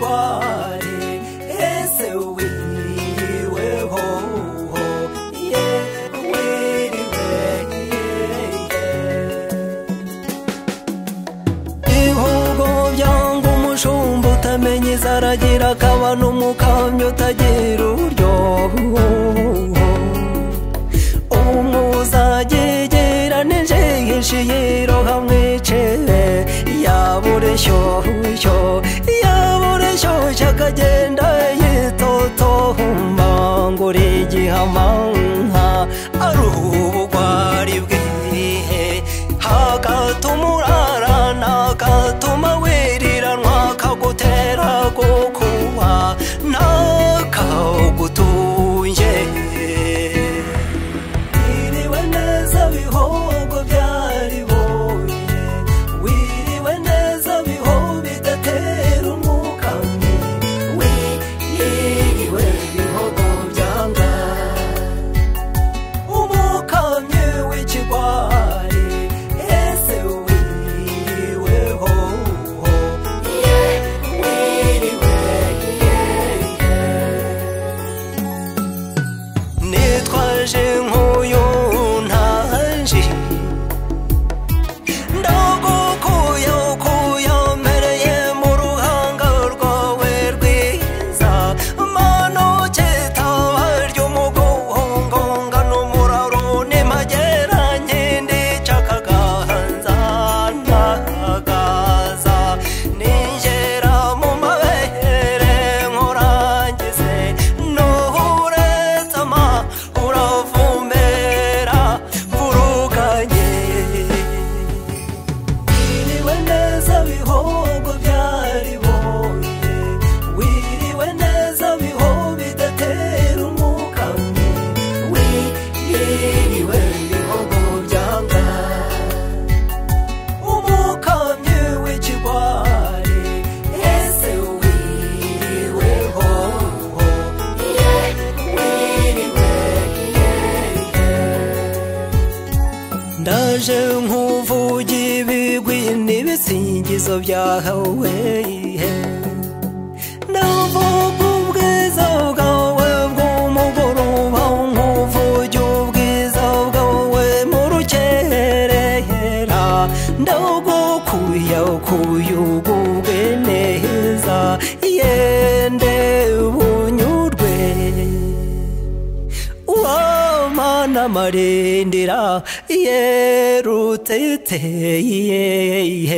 wari ese wiriweho ye wiriwe ibihugu byanga umushumba utamenya izaragira akaba n'umukamyi utagira ururyoho umuzagegeranije yishiyiro hamwicere yabureshyoshyo yabureshyoshyo akagenda yitotohumba nguri igihamanka ari ubugwari bwihe hagatuma urarana agatuma wiriranwa akagutera gukuha n'akagutunge wiriwe neza bihogo byaribonye wiriwe neza biho bidatera umwukamye wiriwe bihogo byanga umukamye w'ikigwari ese wiriweho ye wiriwe ye nitwaje nk'uyu ntanji ndagukuye ukuye mpereye mu ruhanga rwawe rwiza mano kitaba ry'umugongonga n'umuraro nimagera nkindi cy'akagahanza n'akagaza ningera mu mabere nkurangize nuhuretsama uravumbera mvuruganye wiriwe neza bihogo byaribonye wiriwe neza biho bidatera umukamyi wiriwe bihogo byanga umukamyi w'ikigwari ese wiriweho ye wiriwe ndaje nk'uvugi ibigwi n'ibisingizo byahawe ndavuga ubwiza bwawe bw'umugoroba nk'uvuge ubwiza bwawe mu rukerera ndagukuye ukuye ugubwe neza yende bunyurwe uwamana marindira yerutete yehe